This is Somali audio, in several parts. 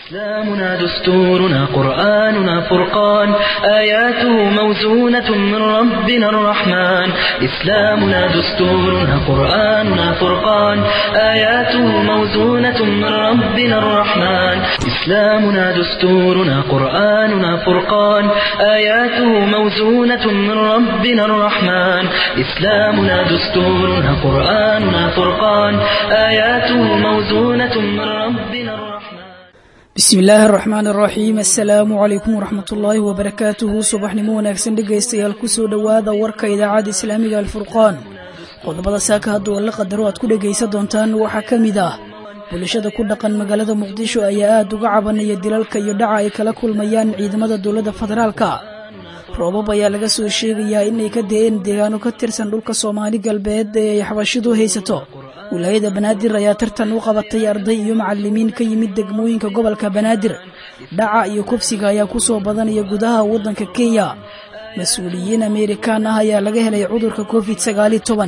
إسلامنا دستورنا قرآننا فرقان آياته موزونة من ربنا الرحمن إسلامنا دستورنا قرآننا فرقان آياته موزونة من ربنا الرحمن إسلامنا دستورنا قرآننا فرقان آياته موزونة من ربنا الرحمن إسلامنا دستورنا قرآننا فرقان آياته موزونة من ربنا الرحمن bismi illaahi araxmaan araxiim assalaamu calaykum waraxmatullaahi wabarakaatuhu subaxnimo wanaagsan dhegaystayaal kusoo dhowaada warka idaacadda islaamiga alfurqaan qodobada saaka hadduu alla qadaro aad ku dhegaysan doontaan waxaa ka mid ah bulshada ku dhaqan magaalada muqdisho ayaa aad uga cabanaya dilalka iyo dhaca ay kala kulmayaan ciidamada dowladda federaalka roobab ayaa laga soo sheegayaa inay ka da-een deegaano ka tirsan dhulka soomaali galbeed ee ay xabashidu haysato wilaayada banaadir ayaa tartan u qabatay arday iyo macalimiin ka yimid degmooyinka gobolka banaadir dhaca iyo kufsiga ayaa ku soo badanaya gudaha waddanka kenya mas-uuliyiin amerikaan ah ayaa laga helay cudurka covid sagaali toban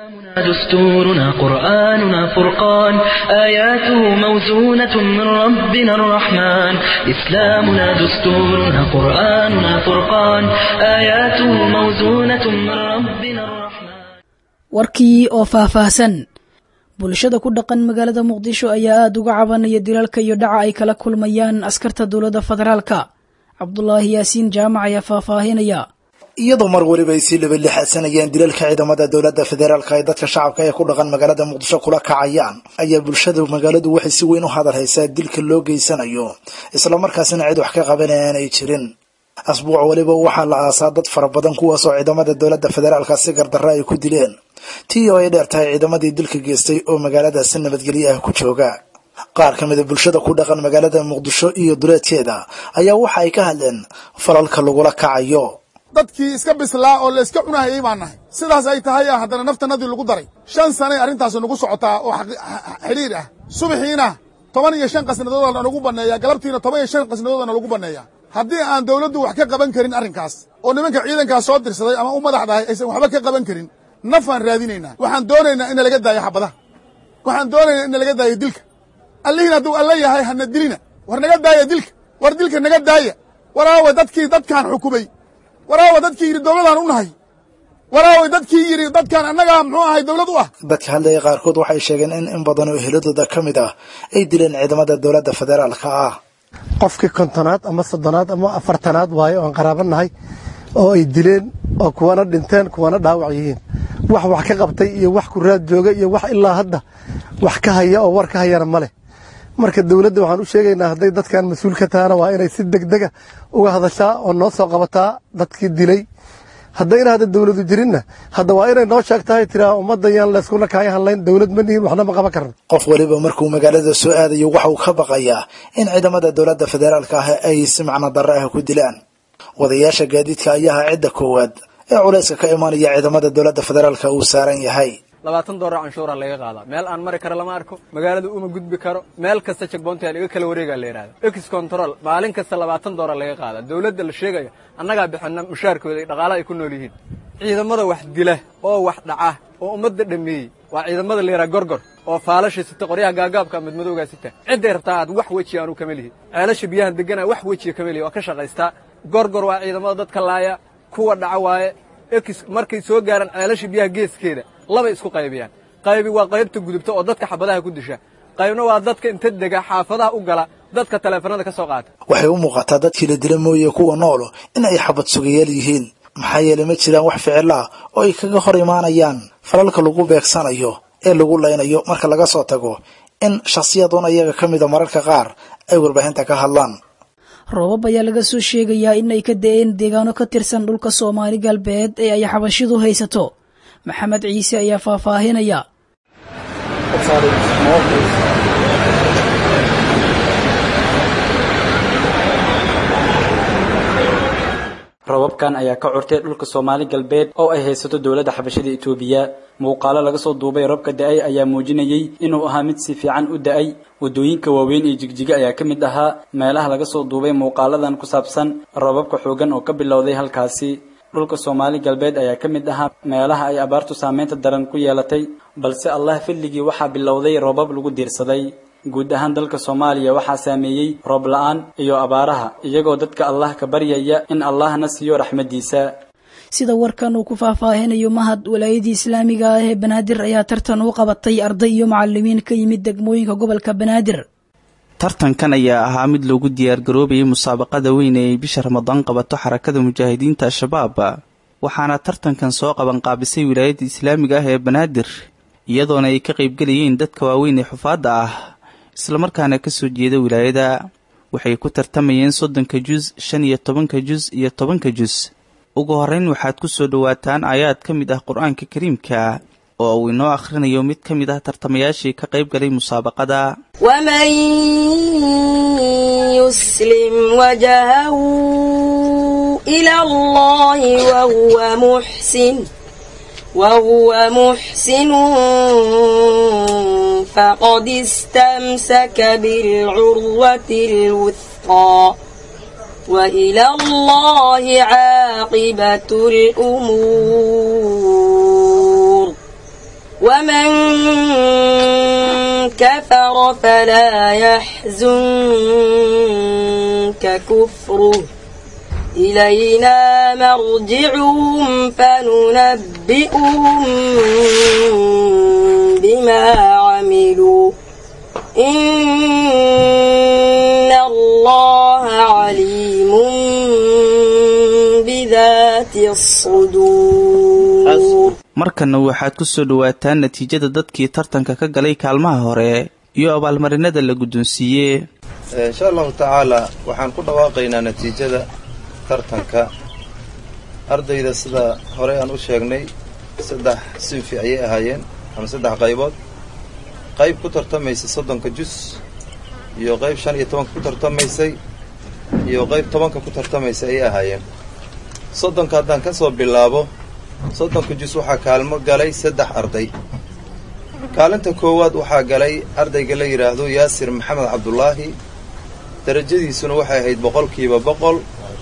دستورنا قرآننا فرقان آياته موزونة من ربنا الرحمن إسلامنا دستورنا قرآننا فرقان آياته موزونة من ربنا الرحمن warkii oo faahfaahsan bulshada ku dhaqan magaalada muqdisho ayaa aada uga cabanaya dilalka iyo dhaca ay kala kulmayaan askarta dowladda federaalka cabdulaahi yaasiin jaamac ayaa faahfaahinaya iyadoo mar weliba ay sii labalixadsanayeen dilalka ciidamada dowladda federaalka ay dadka shacabka ee ku dhaqan magaalada muqdisho kula kacayaan ayaa bulshada magaaladu waxay si weyn u hadal haysaa dilka loo geysanayo islamarkaasina cid wax ka qabanaya aanay jirin asbuuc weliba waxaa la aasaa dad fara badan kuwaasoo ciidamada dowladda federaalka si gardarra ay ku dileen tii oo ay dheer tahay ciidamadii dilka geystay oo magaalada si nabadgelyo ah ku jooga qaar ka mida bulshada ku dhaqan magaalada muqdisho iyo duleedkeeda ayaa waxa ay ka hadleen falalka lagula kacayo dadkii iska bislaa oo layska cunahayay baan nahay sidaas ay tahay haddana naftanadii lagu daray shan sanay arrintaasi nagu socotaa oo xidhiir ah subaxiina toban iyo shan qasnadoodana nagu banneeya galabtiina toban iyo shan qasnadoodana lagu banneeya haddii aan dawladdu wax ka qaban karin arrinkaas oo nimanka ciidankaas soo dirsaday ama u madax dhahay aysan waxba ka qaban karin nafaan raadinaynaa waxaan doonaynaa in laga daayo xabadaha waxaan doonaynaa in laga daayo dilka allihiin hadduu alla yahay hana dilina war naga daaya dilka war dilka naga daaya waraawa dadkii dadkaan xukumay waraawa dadkii yidhi dowladaan u nahay waraawa dadkii yidhi dadkaan annagaa muxuu ahay dowlad u ah dadka hadlaya qaarkood waxay sheegeen in in badan oo eheladooda ka mid ah ay dileen ciidamada dowladda federaalka ah qofkii kontonaad ama soddonaad ama afartanaad waayo oan qaraaba nahay oo ay dileen oo kuwana dhinteen kuwana dhaawac yihiin wax wax ka qabtay iyo wax ku raad jooga iyo wax ilaa hadda wax ka haya oo war ka hayana ma leh marka dowladda waxaan u sheegaynaa hadday dadkan mas-uul ka tahana waa inay si degdega uga hadashaa oo noo soo qabataa dadkii dilay haddayna hadda dowladu jirinna hadda waa inay noo sheegtahay tiraa ummadda yaan layskuna kaaya hadlayn dowlad ma nihin waxna ma qaban karno qof weliba markuu magaalada soo aadayo waxa uu ka baqayaa in ciidamada dowladda federaalka ah ay si macno darre ah ku dilaan wadayaasha gaadiidka ayaa ah cidda koowaad ee culayska ka imanaya ciidamada dowladda federaalka uu saaran yahay labaatan doolar canshuuraa laga qaadaa meel aan mari karo lama arko magaalada uma gudbi karo meel kasta jegboonta laga kala wareegaa la yidhahda ex control maalin kasta labaatan doolar laga qaadaa dowladda la sheegaya annagaa bixina mushaarkooda iyo dhaqaalaha ay ku nool yihiin ciidamada wax dila oo wax dhaca oo ummadda dhameeyey waa ciidamada la yidhaha gorgor oo faalasha sita qoryaha gaagaabka madmadowgaa sita cidday rabtaa aad wax weji aanu kama lihi ceelasha biyahan degana wax wejiga kama lihi waa ka shaqaystaa gorgor waa ciidamada dadka laaya kuwa dhaca waaye ex markay soo gaaraan ceelasha biyaha geeskeeda labay isku qaybiyaan qaybi waa qaybta gudubta oo dadka xabadaha ku disha qaybna waa dadka inta dega xaafadaha u gala dadka taleefanada ka soo qaata waxay u muuqataa dadkii la dila mooye kuwa noolo in ay xabad sugayaal yihiin maxaa yeelay ma jiraan wax ficil ah oo ay kaga hor imaanayaan falalka lagu beegsanayo ee lagu laynayo marka laga soo tago in shakhsiyadoon ayaga ka mida mararka qaar ay warbaahinta ka hadlaan roobab ayaa laga soo sheegayaa in ay ka da-een deegaano ka tirsan dhulka soomaali galbeed ee ay xabashidu haysato maxamed ciise ayaa faahfaahinaya rababkan ayaa ka curtay dhulka soomaali galbeed oo ay haysato dowladda xabashada itoobiya muuqaalo laga soo duubay robka da-ay ayaa muujinayay inuu ahaa mid si fiican u da-ay waddooyinka waaweyn ee jigjiga ayaa ka mid ahaa meelaha laga soo duubay muuqaaladan ku saabsan rababka xoogan oo ka bilowday halkaasi dhulka soomaali galbeed ayaa ka mid ahaa meelaha ay abaartu saameynta daran ku yeelatay balse allah filligii waxaa bilowday roobab lagu diirsaday guud ahaan dalka soomaaliya waxaa saameeyey roob la-aan iyo abaaraha iyagoo dadka allah ka baryaya in allahna siiyo raxmaddiisa sida warkan uu ku faahfaahinayo mahad walaayadii islaamiga ah ee banaadir ayaa tartan u qabatay arday iyo macalimiin ka yimid degmooyinka gobolka banaadir tartankan ayaa ahaa mid loogu diyaargaroobayay musaabaqada weyn ee ay bisha ramadaan qabato xarakada mujaahidiinta al-shabaab waxaana tartankan soo qabanqaabisay wilaayadda islaamiga ah ee banaadir iyadoona ay ka qaybgelayeen dadka waaweyn ee xufaadda ah islamarkaana kasoo jeeda wilaayada waxay ku tartamayeen soddonka jus shan iyo tobanka jus iyo tobanka jus ugu horreyn waxaad ku soo dhowaataan aayaad ka mid ah qur-aanka kariimka oo uu inoo akhrinayo mid ka mid ah tartamayaashii ka qayb galay musaabaqada waman yuslim wajahahu ila allahi wahuwa muxsin wahuwa muxsinun faqad istamsaka bilcurwati lwuthqa وإلى الله عاقبة الأمور ومن كفر فلا يحزنك كفره إلينا مرجعهم فننبئهم بما عملوا إن الله عليم بذات الصدور markanna waxaad ku soo dhowaataan natiijada dadkii tartanka ka galay kaalmaha hore iyo abaalmarinada la guddoonsiiye insha allahu tacaala waxaan ku dhawaaqaynaa natiijada tartanka ardayda sida horey aan u sheegnay saddex sinfi ayay ahaayeen ama saddex qaybood qayb ku tartamaysa soddonka jus iyo qayb shan iyo tobanka ku tartamaysay iyo qayb tobanka ku tartamaysay ayay ahaayeen soddonka haddaan ka soo bilaabo soddonka jus waxaa kaalmo galay saddex arday kaalinta koowaad waxaa galay ardayga la yidhaahdo yaasir maxamed cabdulaahi darajadiisuna waxay ahayd boqolkiiba boqol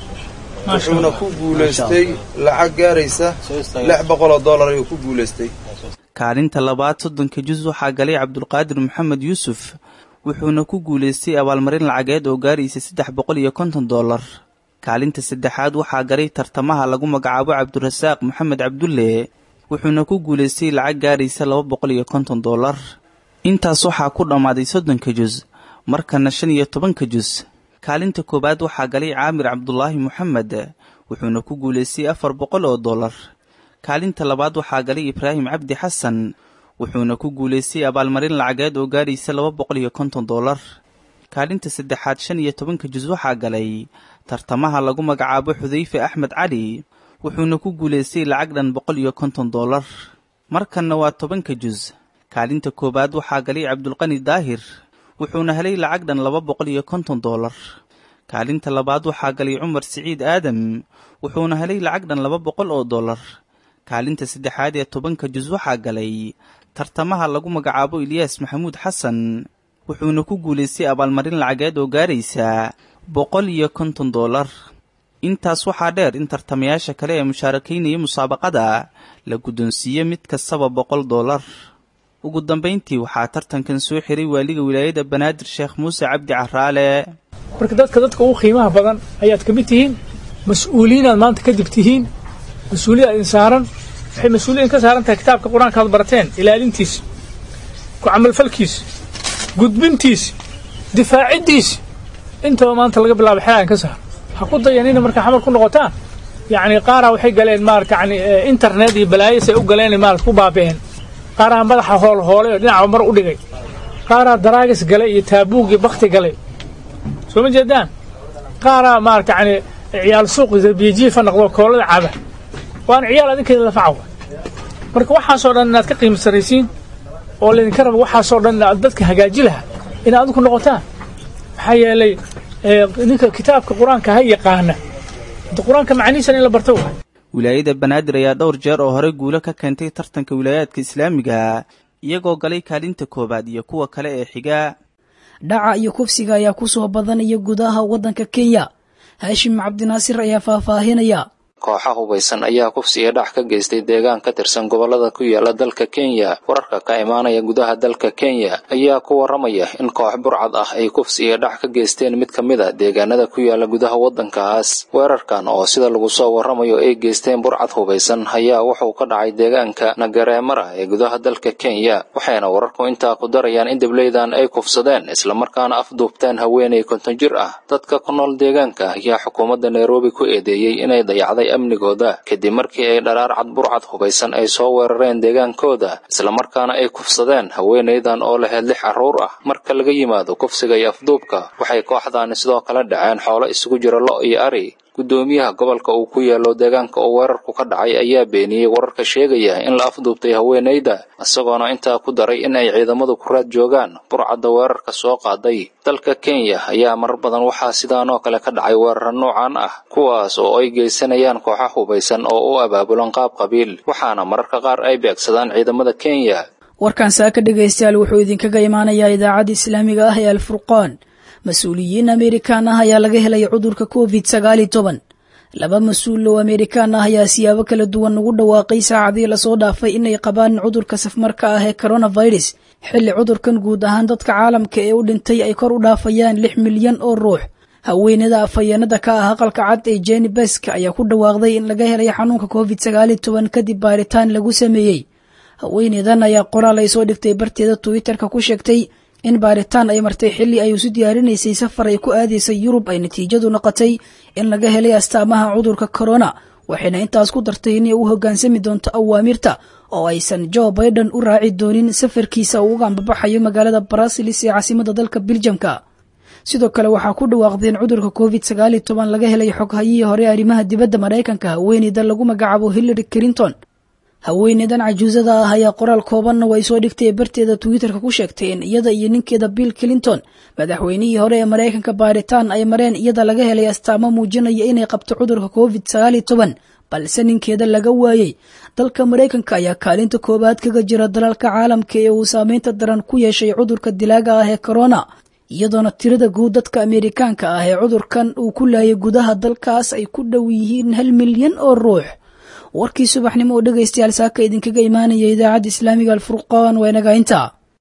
wuxuuna ku guulaystay lacag gaaraysa lix boqoloo dollar ayuu ku guulaystay kaalinta labaad soddonka jus waxaa galay cabdulqaadir maxamed yuusuf wuxuuna ku guulaystay abaalmarin lacageed oo gaaraysa saddex boqol iyo konton dollar kaalinta saddexaad waxaa galay tartamaha lagu magacaabo cabdirasaaq maxamed cabdulle wuxuuna ku guulaystay lacag gaaraysa laba boqol iyo konton dollar intaas waxaa ku dhammaaday soddonka jus markana shan iyo tobanka jus kaalinta koowaad waxaa galay caamir cabdulaahi moxamed wuxuuna ku guulaystay afar boqol oo dollar kaalinta labaad waxaa galay ibraahim cabdi xasan wuxuuna ku guulaystay abaalmarin lacageed oo gaaraysa laba boqol iyo konton dollar kaalinta saddexaad shan iyo tobanka jus waxaa galay tartamaha lagu magacaabo xudayfe axmed cali wuxuuna ku guulaystay lacag dhan boqol iyo konton dollar markanna waa tobanka jus kaalinta koowaad waxaa galay cabdulqani daahir wuxuuna helay lacag dhan laba boqol iyo konton dollar kaalinta labaad waxaa galay cumar siciid aadam wuxuuna helay lacag dhan laba boqol oo dollar kaalinta saddexaad ee tobanka jus waxaa galay tartamaha lagu magacaabo ilyaas maxamuud xasan wuxuuna ku guulaystay abaalmarin lacageed oo gaaraysa boqol iyo konton dollar intaas waxaa dheer in tartamayaasha kale ee mushaarakaynaya musaabaqada la guddoonsiiye mid kastaba boqol dollar ugu dambayntii waxaa tartankan soo xiray waaliga wilaayada banaadir sheekh muuse cabdi caraale marka dadka dadka ugu qiimaha badan ayaad ka mid tihiin mas-uuliyiinaad maanta kadib tihiin mas-uuliyad idin saaran waxay mas-uuliyin ka saaran tahay kitaabka qur-aanka aad barateen ilaalintiisa ku camalfalkiisa gudbintiisa difaaciddiisa intaba maanta laga bilaabo xelaan ka saar ha ku dayanina markaa xamar ku noqotaan yacni qaaraa waxay galeen maarata yani internet iyo balaayasay u galeen maarata ku baaba'een qaaraa madaxa hool hoolay oo dhinaca mar u dhigay qaaraa daraagis galay iyo taabuug iyo bakti galay soo ma jeedaan qaaraa maarata yani ciyaal suuq biyajiifa noqdo koolada caba waana ciyaal adinkeeda lafacawa marka waxaasoo dhan inaad ka qiimo sarraysiin oo laydinka raba waxaasoo dhan aad dadka hagaaji lahaa inaad adinku noqotaan maxaa yeelay ninka kitaabka qur-aanka ha yaqaana qur-aanka macnihiisan in la barto waay wilaayada banaadir ayaa dhowr jeer oo hore guulo ka keentay tartanka wilaayaadka islaamiga iyagoo galay kaalinta koowaad iyo kuwa kale ee xiga dhaca iyo kufsiga ayaa ku soo badanaya gudaha waddanka kenya haashim cabdinaasir ayaa faahfaahinaya kooxa hubaysan ayaa kufsi iyo dhac ka geystay deegaan ka tirsan gobollada ku yaala dalka kenya wararka ka imaanaya gudaha dalka kenya ayaa ku waramaya in koox burcad ah ay kufsi iyo dhac ka geysteen mid ka mid a deegaanada ku yaala gudaha waddankaas weerarkan oo sida lagu soo warramayo ay geysteen burcad hubaysan ayaa wuxuu ka dhacay deegaanka nagareemara ee gudaha dalka kenya waxayna wararku intaa ku darayaan in dableydan ay kufsadeen islamarkaana afduubteen haweenay konton jir ah dadka ku nool deegaanka ayaa xukuumadda nairobi ku eedeeyey inay dayacday amnigooda kadib markii ay dharaar cad burcad hubaysan ay soo weerareen deegaankooda islamarkaana ay kufsadeen haweenaydan oo lahayd lix carruur ah marka laga yimaado kufsiga iyo afduubka waxay kooxdaani sidoo kale dhaceen xoolo isugu jira lo iyo ari guddoomiyaha gobolka uu ku yaalo deegaanka oo weerarku ka dhacay ayaa beeniyey wararka sheegaya in la afduubtay haweenayda isagoona intaa ku daray in ay ciidamadu ku raad joogaan burcadda weerarka soo qaaday dalka kenya ayaa marar badan waxaa sidaan oo kale ka dhacay weeraro noocan ah kuwaas oo ay geysanayaan kooxa hubaysan oo u abaabulan qaab qabiil waxaana mararka qaar ay beegsadaan ciidamada kenya warkan saaka dhegaystayaal wuxuu idinkaga imaanayaa idaacadda islaamiga ah ee alfurqaan mas-uuliyiin amerikan ah ayaa laga helay cudurka covid sagaali toban laba mas-uul oo amerikaan ah ayaa siyaabo kala duwan ugu dhawaaqay saacadii lasoo dhaafay inay qabaan cudurka safmarka ah ee coronavirus xilli cudurkan guud ahaan dadka caalamka ee u dhintay ay kor u dhaafayaan lix milyan oo ruux haweenada afhayeenada ka ah aqalka cad ee jeni besk ayaa ku dhawaaqday in laga helay xanuunka covid sagaali toban kadib baaritaan lagu sameeyey haweeneydan ayaa qoraal ay soo dhigtay barteeda twitterka ku sheegtay in baaritaan ay martay xilli ay isu diyaarinaysay safar ay ku aadaysay yurub ay natiijadu noqotay in laga helay astaamaha cudurka corona waxayna intaas ku dartay inay u hoggaansami doonto awaamirta oo aysan jo biden u raaci doonin safarkiisa uu uga ambabaxayo magaalada brasilis ee caasimada dalka biljamka sidoo kale waxaa ku dhawaaqdeen cudurka covid sagaali toban laga helay xoghayihii hore arrimaha dibadda maraykanka haweeneyda lagu magacaabo hillary clinton haweeneydan cajuusada ah ayaa qoraal koobanna way soo dhigtay barteeda twitterka ku sheegtay in iyada iyo ninkeeda bill clinton madaxweynihii hore ee maraykanka baaritaan ay mareen iyada laga helay astaamo muujinaya inay qabto cudurka covid sagaali toban balse ninkeeda laga waayey dalka maraykanka ayaa kaalinta koowaad kaga jira dalalka caalamka ee uu saameynta daran ku yeeshay cudurka dilaaga ah ee corona iyadoona tirada guud dadka ameerikaanka ah ee cudurkan uu ku laayay gudaha dalkaas ay ku dhow yihiin hal milyan oo ruux warkii subaxnimo oo dhegaystayaal saaka idinkaga imaanaya idaacadda islaamiga alfurqaan waa inaga intaa